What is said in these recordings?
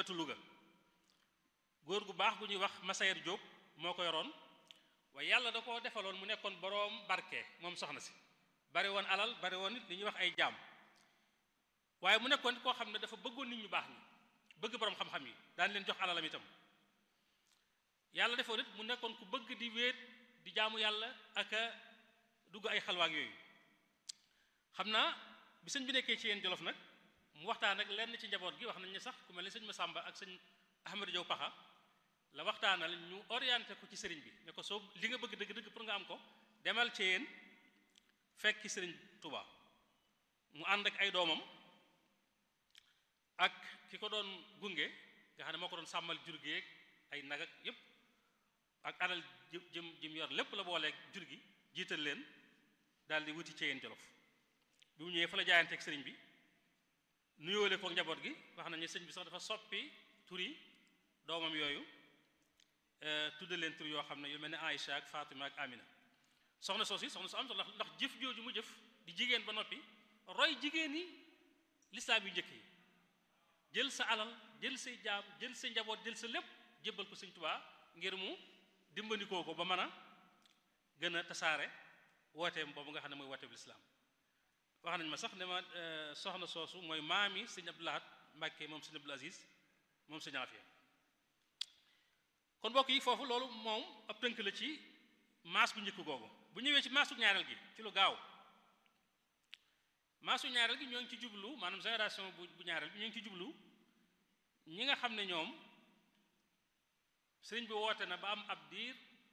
wetu Louga góor gu baax gu ñuy wax Masayer Diop moo ko yoroon waaye yàlla da koo defaloon mu nekkoon boroom barke moom soxna si bari woon alal bari woon nit li ñuy wax ay jaam waaye mu nekkoon koo xam ne dafa bëggoon nit ñu baax ñi bëgg boroom xam-xam yi daan leen jox alalam itam yàlla defoon nit mu nekkoon ku bëgg di wéet di jaamu yàlla ak a dugg ay xalwaak yooyu xam naa bi sëñ bi nekkee ci yéen jolof nag mu waxtaan ak lenn ci njaboot gi wax nañ ne sax ku mel ne sëñ Masamba ak sëñ Ahmadou Diaw Paxa la waxtaanal ñu orienté ko ci sëriñ bi ne ko soo li nga bëgg dëgg-dëgg pour nga am ko demal ci yéen fekki sëriñ Touba mu ànd ak ay doomam ak ki ko doon gunge nga xam ne moo ko doon sàmmal jur gi ay nag ak yépp ak alal jëm jëm yor lépp la booleeg jur gi jiital leen daal di wuti ci yéen jolof bi mu ñëwee fa la jaayanteeg sëriñ bi nuyoole ko njaboot gi wax nañu sëñ bi sax dafa soppi tur yi doomam yooyu tudde leen tur yoo xam ne yu mel ne Aïcha ak Fatima ak Amina soxna soos yi soxna su am solo ndax jëf jooju mu jëf di jigéen ba noppi roy jigéen yi lislaam yu njëkk yi jël sa alal jël say jaam jël sa njaboot jël sa lépp jébbal ko sëñ Tuubaa ngir mu dimbandikoo ko ba mën a gën a tasaare wooteem boobu nga xam ne mooy wooteeb lislaam wax nañ ma sax ne ma soxna soosu mooy maami sëñ Abdou Lahad Mbàkke moom sëñ Abdul Aziz moom sëñ Afiya kon mbokk yi foofu loolu moom ab tënk la ci maas bu njëkk googu bu ñëwee ci maasu ñaareel gi ci lu gaaw maasu ñaareel gi ñoo ngi ci jublu maanaam génération bu bu ñaareel bi ñoo ngi ci jublu ñi nga xam ne ñoom sëriñ bi woote na ba am ab diir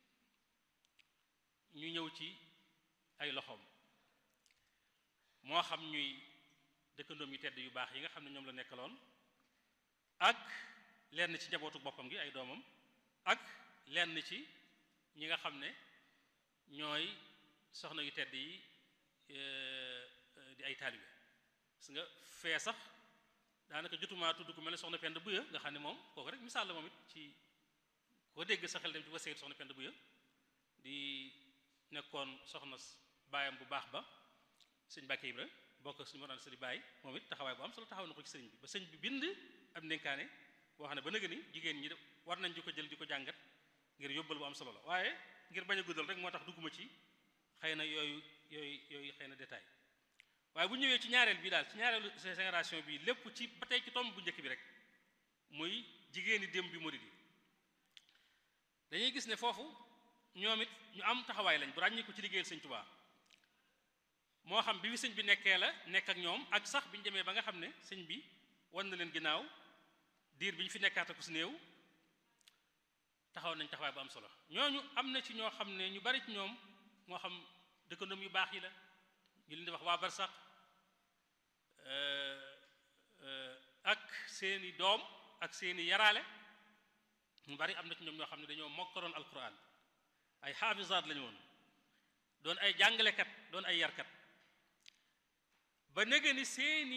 ñu ñëw ci ay loxoom moo xam ñuy dëkkandoom yu tedd yu baax yi nga xam ne ñoom la nekkaloon ak lenn ci njabootu boppam gi ay doomam ak lenn ci ñi nga xam ne ñooy soxna yu tedd yi di ay taalibe gis nga fee sax daanaka jotumaa tudd ku mel ne soxna Penda Buya nga xam ne moom kooku rek misaal la moom it ci koo dégg sa xel dem ci waseetu soxna Penda Buya di nekkoon soxna baayam bu baax ba sëñ Mbàkke Ibra bokk suñu mor sëriñ Baay moom it taxawaay bu am solo taxaw na ko ci sëriñ bi ba sëñ bi bind am ndénkaane boo xam ne ba nëga ni jigéen ñi war nañ di ko jël di ko jàngat ngir yóbbal bu am solo la waaye ngir bañ a guddal rek moo tax dugguma ci xëy na yooyu yooyu yooyu xëy na détail waaye bu ñëwee ci ñaareel bi daal ci ñaareelu génération bi lépp ci ba tey ci tomb bu njëkk bi rek muy jigéeni démb bi murid yi dañuy gis ne foofu ñoom it ñu am taxawaay lañ bu ràññi ko ci liggéeyal sëñ Tuubaa moo xam bi fi sëñ bi nekkee la nekk ak ñoom ak sax bi ñu demee ba nga xam ne sëñ bi wan na leen ginnaaw diir bi ñu fi nekkaata ko si néew taxaw nañ taxawaay bu am solo ñooñu am na ci ñoo xam ne ñu bari ci ñoom moo xam dëkkandoom yu baax yi la ñu leen di wax waa barsax ak seeni doom ak seeni yaraale ñu bari am na ci ñoom ñoo xam ne dañoo mokkaloon alquran ay xaafisaat lañu woon doon ay jàngalekat doon ay yarkat ba nege ni seeni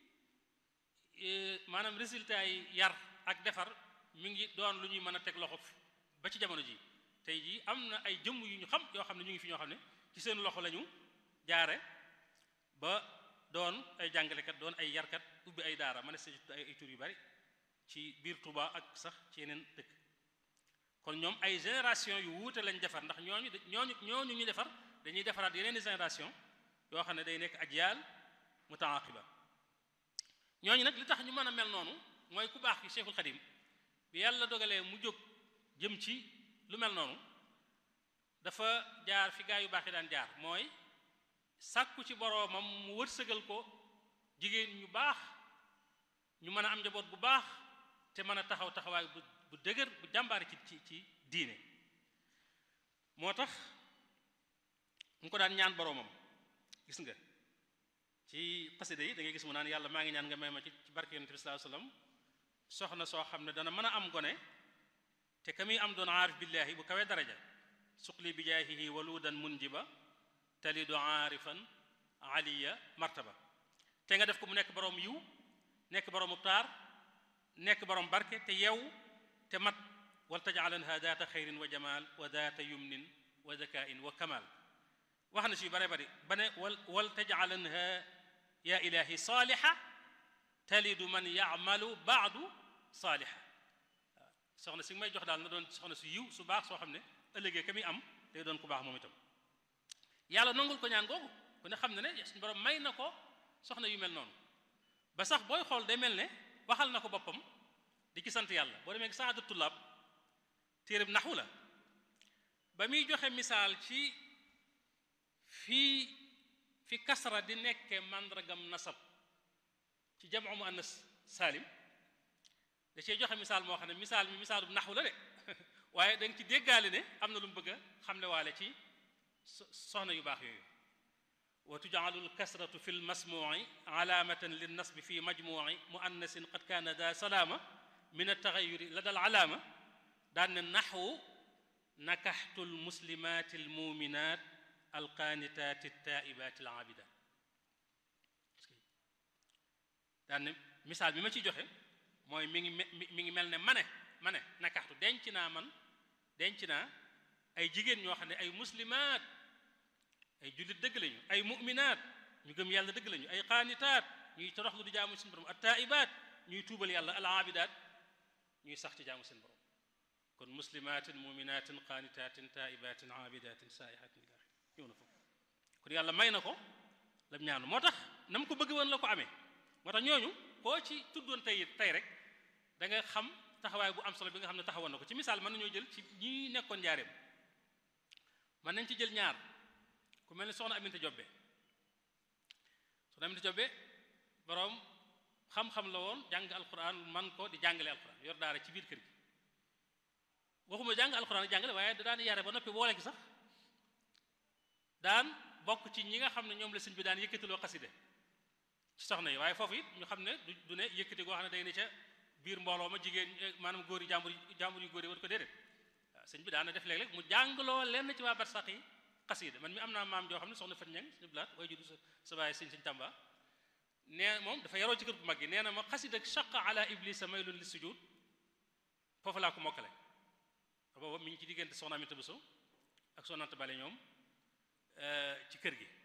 maanaam résultat yi yar ak defar mi ngi doon lu ñuy mën a teg loxo ba ci jamono ji tey jii am na ay jëmm yu ñu xam yoo xam ne ñu ngi fi ñoo xam ne ci seen loxo lañu jaare ba doon ay jàngalekat doon ay yarkat ubbi ay daara ma ne sa ay ay tur yu bari ci biir Touba ak sax ci yeneen dëkk kon ñoom ay génération yu wuute lañ defar ndax ñooñu ñooñu ñooñu ñu defar dañuy defaraat yeneen i génération yoo xam ne day nekk ajyaal mutaaqiba ñooñu nag li tax ñu mën a mel noonu mooy ku baax ki Cheikhul Khadim bi yàlla dogalee mu jóg jëm ci lu mel noonu dafa jaar fi gaa yu baax yi daan jaar mooy sàkku ci boroomam mu wërsëgal ko jigéen ñu baax ñu mën a am njaboot bu baax te mën a taxaw taxawaay bu bu dëgër bu jàmbaari ci ci ci diine moo tax mu ko daan ñaan boroomam gis nga ci xasida yi da ngay gis mu naan yàlla maa ngi ñaan nga may ma ci ci barke yonent bi sallallahu alayhi wasallam soxna soo xam ne dana mën a am gone te ka muy am doon aarif billaahi bu kawee daraja suqli bi jaahihi waludan munjiba talidu aarifan aliya martaba te nga def ko mu nekk boroom yiw nekk boroom taar nekk boroom barke te yew te mat wal tajcalanha daata xayrin wa jamal wa daata yumnin wa zakain wa kamal wax na si yu bare bari ba ne wal wal tajcalanha ya ilahi saaliha talidu man yacmalu baadu saaliha soxna si may jox daal na doon soxna su yiw su baax soo xam ne ëllëgee ka muy am day doon ku baax moom itam yàlla nangul ko ñaan googu ku ne xam ne ne suñu borom may na ko soxna yu mel noonu ba sax booy xool day mel ne waxal na ko boppam di ci sant yàlla boo demee saadu tullaab téereb naxu la ba muy joxe misaal ci fii fi kasra di nekke màndargam nasab ci jamu mu annas saalim da cee joxe misaal moo xam ne misaal mi misaalub naxu la de waaye da nga ci déggaale ne am na lu mu bëgg a xamle waale ci soxna yu baax yooyu wa tujcalu lkasratu fi lmasmuci alaamatan linnasbi fi majmuci muannasin qad kaana da salaama min altaxayuri la dal alaama daan ne naxwu nakaxtu lmuslimaati almuminat alqaanitaati altaa'ibaati alaabidaat daan ne misaal bi ma ciy joxe mooy mi ngi mi ngi mel ne mane mane nakaxtu denc naa man denc naa ay jigéen ñoo xam ne ay muslimaat ay jullit dëgg lañu ay mu'minaat ñu gëm yàlla dëgg lañu ay qaanitaat ñuy toroxlu di jaamu seen borom attaa'ibaat ñuy tuubal yàlla alaabidaat ñuy sax ci jaamu seen borom kon muslimaatin mu'minaatin qaanitaatin taa'ibaatin aabidaatin saa'ihaatin ila ñëw na foofu kon yàlla may na ko lam ñaanu moo tax na mu ko bëgg woon la ko amee moo tax ñooñu koo ci tuddoon tey tey rek da nga xam taxawaay bu am solo bi nga xam ne taxawoon na ko ci misaal mën nañoo jël ci ñi nekkoon njaareem mën nañ ci jël ñaar ku mel ni soxna Aminta Jobbe soxna Aminta Jobbe boroom xam-xam la woon jàng alquran man ko di jàngale alquran yor daara ci biir kër gi waxuma jàng alquran jàngale waaye da daan yare ba noppi boole gi sax daan bokk ci ñi nga xam ne ñoom la sëñ bi daan yëkkatiloo xaside ci soxna yi waaye foofu it ñu xam ne du du ne yëkkati goo xam ne day ne ca biir mbooloo ma jigéen maanaam góor yi jàmbur yi jàmbur yu góor yi war ko déedéet waaw sëñ bi daan na def léeg-léeg mu jàngaloo lenn ci waa barsax yi xasida man mi am naa maam joo xam ne soxna Fat Ñang suñu blaat way judu sa sa bàyyi sëñ sëñ Tamba nee moom dafa yaroo ci kër bu mag gi nee na ma xasida shaqa ala iblisa maylun li sujud foofu laa ko mokkale booba mi ngi ci diggante soxna Aminta Bousso ak soxna Anta Bale ñoom ci kër gi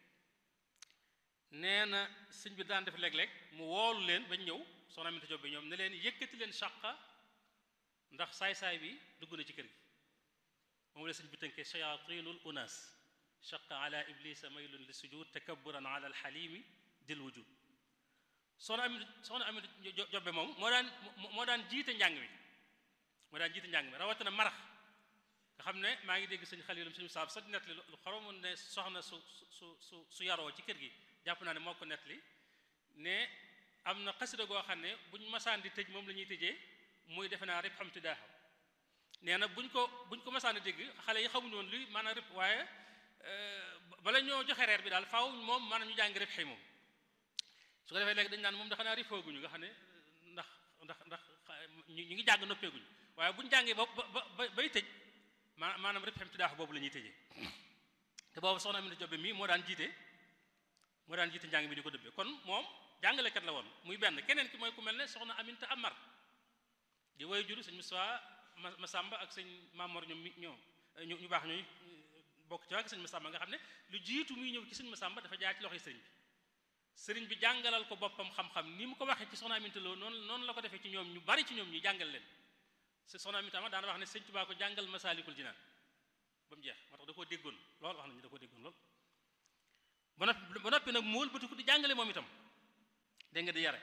nee na sëñ bi daan def léeg-léeg mu woolu leen bañ ñëw soxna Aminta Jóob bi ñoom ne leen yëkkati leen shaqa ndax saay-saay bi dugg na ci kër gi moom la sëñ bi tënkee shayatinul unas shaqa ala iblisa maylun li sujud takabburan ala alxalimi dil wujud soxna Aminta soxna Aminta Jóob moom moo daan moo daan jiite njàng mi moo daan jiite njàng mi rawatina marax nga xam ne maa ngi dégg sëñ xalilum sëñ saab sa nettali lu xoromoon ne soxna su su su su yaroo ci kër gi jàpp naa ne moo ko nettali ne am na xasida goo xam ne buñ masaan di tëj moom la ñuy tëjee muy defe naa rib xam tidaaxa nee na buñ ko buñ ko masaan di dégg xale yi xamuñu woon luy maanaam rib waaye bala ñoo joxe reer bi daal faaw moom maanaam ñu jàng rib xëy moom su ko defee léegi dañ naan moom dafa naa rifooguñu nga xam ne ndax ndax ndax ñu ngi jàng noppeeguñu waaye buñ jàngee ba ba bay tëj ma maanaam rib xam tidaaxa boobu la ñuy tëjee te boobu soxna Aminata Jobe mii moo daan jiite moo daan jiite njàng mi di ko dëbbee kon moom jàngalekat la woon muy benn keneen ki mooy ku mel ne soxna Aminta Amar di woy juru sëñ Moussa Masamba ak sëñ Mamor ñoom mi ñoom ñu baax ñooy bokk ci waa sëñ Masamba nga xam ne lu jiitu muy ñëw ci sëñ Masamba dafa jaar ci loxoy sëriñ bi sëriñ bi jàngalal ko boppam xam-xam ni mu ko waxee ci soxna Aminta Lo noonu noonu la ko defee ci ñoom ñu bari ci ñoom ñu jàngal leen soxna Aminta Amar daana wax ne sëñ Tuubaa ko jàngal Masaalikul Jinaan ba mu jeex moo tax da koo déggoon lool wax nañu da koo déggoon lool ba noppi ba noppi nag mu wëlbatiku di jàngale moom itam dégg nga di yare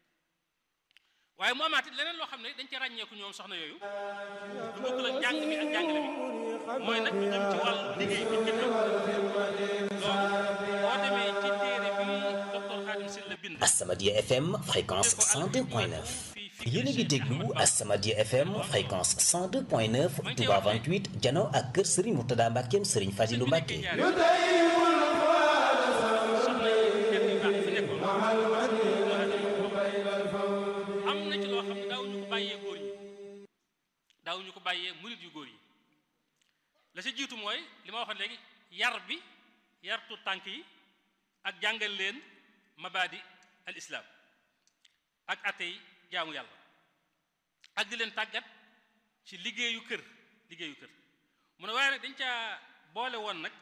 waaye mu amaat it leneen loo xam ne dañ ca ràññeeku ñoom soxna yooyu du bokk la njàng mi ak jàngale mi mooy nag ñu jëm ci wàllu liggéey bi njëkk loolu boo demee ci téere bi docteur Khadim Sylla bind As-Samadiyya FM fréquence 102.9 yéen a ngi déglu As-Samadiyya FM fréquence 102.9 Touba 28 jano ak kër Serigne Mourtada Mbackeem Serigne Fadilou Mbacke am na ci loo xam ne daawuñu ko bàyyee góor ñi daawuñu ko bàyyee murit yu góor yi la si jiitu mooy li ma waxoon léegi yar bi yartu tànk yi ak jàngal leen mabadi al islam ak atey jaamu yàlla ak di leen tàggat ci liggéeyu kër liggéeyu kër mu ne waaye nag dañ caa boole woon nag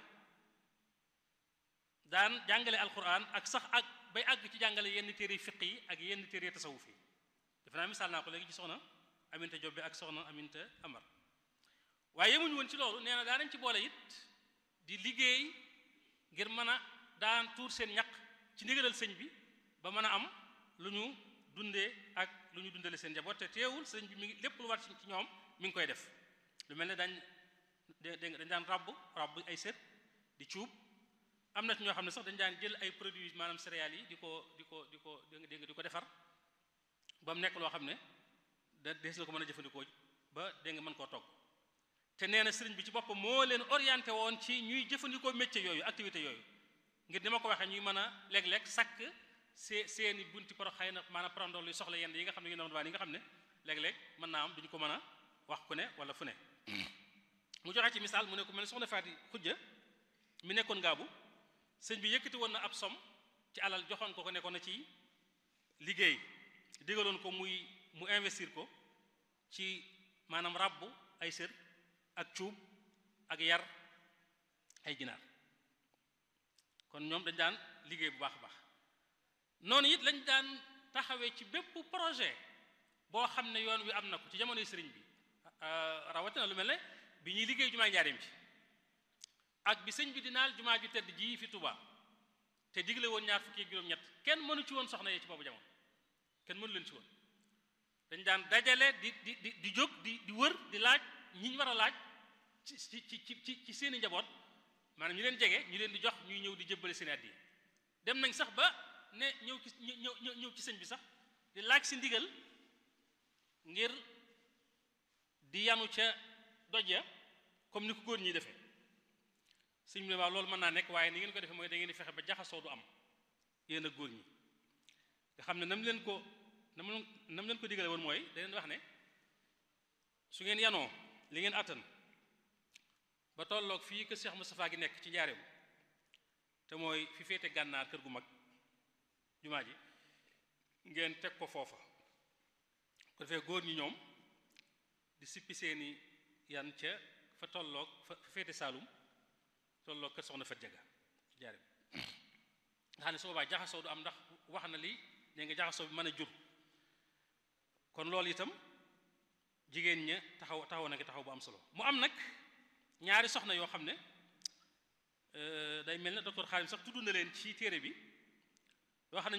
daan jàngale alquran ak sax ak bay àgg ci jàngale yenn téere fiq yi ak yenn téere tasawuf yi defe naa misaal naa ko léegi ci soxna Aminta Jobbe ak soxna Aminta Amar waaye yemuñu woon ci loolu nee na daa nañ ci boole it di liggéey ngir mën a daan tuur seen ñaq ci ndigalal sëñ bi ba mën a am lu ñu dundee ak lu ñu dundale seen njaboot te teewul sëñ bi mi ngi lépp lu war ci ñoom mi ngi koy def lu mel ne dañ dégg dañ daan rabb rabb ay sër di cuub am na ci ñoo xam ne sax dañ daan jël ay produits maanaam céréales yi di ko di ko di ko dégg di ko defar ba mu nekk loo xam ne da dees na ko mën a jëfandikoo ba dégg nga mën koo togg te nee na sëriñ bi ci boppam moo leen orienté woon ci ñuy jëfandikoo métier yooyu activité yooyu ngir ni ma ko waxee ñuy mën a léeg-léeg sakk see seeni bunti poro xëy na maanaam parandol yu soxla yenn yi nga xam ne yu ndaw yi nga xam ne léeg-léeg mën naa am duñu ko mën a wax ku ne wala fu ne mu joxe ci misaal mu ne ko mel ne soxna Faati Xujja mi nekkoon ngaabu sëñ bi yëkkati woon na ab som ci alal joxoon ko ko nekkoon na ci liggéey digaloon ko muy mu investir ko ci maanaam rabbu ay sër ak cuub ak yar ay ginaar kon ñoom dañ daan liggéey bu baax a baax noonu it lañ daan taxawee ci bépp projet boo xam ne yoon wi am na ko ci jamonoy sëriñ bi rawatina lu mel ne bi ñuy liggéey jumaa njaareem ci ak bi sëñ bi di naal jumaa ju tedd ji fi Tuubaa te digle woon ñaar fukki ak juróom-ñett kenn mënu ci woon soxna yee ci boobu jamono kenn mënu leen ci woon dañ daan dajale di di di di jóg di di wër di laaj ñi ñu war a laaj ci ci ci ci ci seeni njaboot maanaam ñu leen jege ñu leen di jox ñuy ñëw di jëbbale seen addiya dem nañ sax ba ne ñëw ci ñëw ñëw ci sëñ bi sax di laaj si ndigal ngir di yanu ca doj ya comme ni ko góor ñi defee sëñ bi ne waaw loolu mën naa nekk waaye ni ngeen ko defee mooy da ngeen di fexe ba jaxasoo du am yéen a góor ñi nga xam ne nam leen ko nam nam leen ko digale woon mooy da leen wax ne su ngeen yanoo li ngeen àttan ba tolloog fii kër Cheikh Moustapha gi nekk ci njaareem te mooy fi féete gànnaar kër gu mag jumaa ji ngeen teg ko foofa ko defee góor ñi ñoom di sippi seeni yan ca fa tolloog fa féete Saalum tolloog kër soxna Fat Jaga ci njaareem nga xam ne su boobaa jaxasoo du am ndax wax na li ne nga jaxasoo bi mën a jur kon loolu itam jigéen ña taxaw taxaw na nga taxaw bu am solo mu am nag ñaari soxna yoo xam ne day mel ne docteur Xaalim sax tudd na leen ci téere bi yoo xam ne